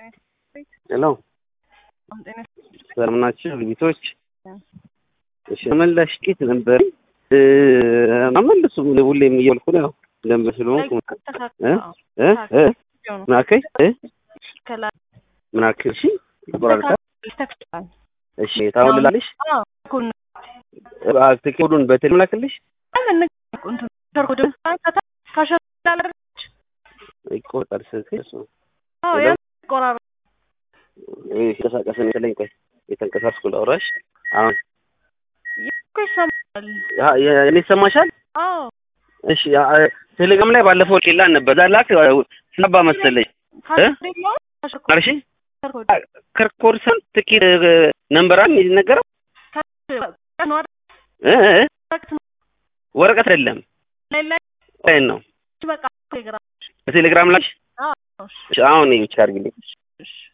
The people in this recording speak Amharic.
ሄሎ ሰላም ናችሁ ልጅቶች? እሺ ተመላሽ ቄት ነበር አመልሱ ሁሌም እያልኩ ነው ደንብ ስለሆንኩ ምናከይ ምናከይ እሺ ይቆራርጣል። እሺ ታውልላለሽ ኮዱን በቴሌ ምላክልሽ ይቆርጣል ስልክ እሱ የተንቀሳቀሰ መሰለኝ። ቆይ የተንቀሳቀስኩ ላውራሽ። አሁን እኔ ይሰማሻል? እሺ ቴሌግራም ላይ ባለፈው ሌላ ነበር እዛ ላክ ስናባ መሰለኝ አርሺ ከርኮርሰን ትኬት ነንበራን የሚነገረው ወረቀት አይደለም ላይ ነው በቴሌግራም ላይ አሁን ብቻ አድርግልኝ